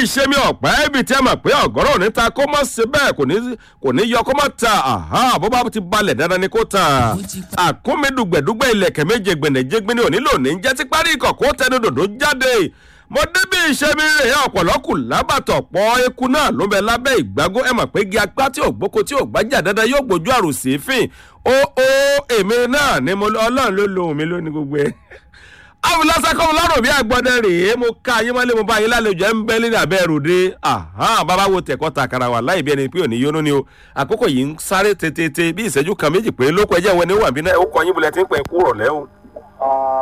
ìṣe mi ọ̀pẹ́ ibi tí a mọ̀ pé ọ̀gọ́rọ̀ ní ta kó mọ̀ sí bẹ́ẹ̀ kò ní kò ní yọ kó mọ̀ ta àhá bó bá ti balẹ̀ dandan ni kó ta àkúnmídùgbẹ̀dùgbẹ̀ ilẹ̀kẹ̀ méje gbẹ̀nẹ̀jẹ̀gbẹ̀ ni òní lòní jẹ́ ti parí ikọ̀ kó tẹnu dòdò jáde mo débi iṣẹ́ mi rè é ọ̀pọ̀lọ́kù lábàtọ̀ pọ̀ eku náà ló bẹ lábẹ́ ìgbágó ẹ mọ̀ pé igi apá tí ò gbóko tí ò gbájà dandan yóò gbójú àrùn sí fìn ó ó èmi náà ni mo ọlọ́run ló lo òun mi lónìí gbogbo ẹ̀ awùlásàkọ́ ọlọ́run bí àgbọ̀dẹ rèé mo ká yín mọ́lé mo bá yín lálejò ẹ̀ ń bẹ́ lórí abẹ́ ròde bàbá wo tẹ̀kọ́ ta kara wà láì bí ẹni pé òní yónú ni o àkókò yìí ń sáré tètè bí ìṣẹ́jú kan méjì pé lóko ẹjẹ́ wọn ni wà bí náà ó kọ yín bulẹ̀ tí ń pẹ́ kúrò lẹ́hùn.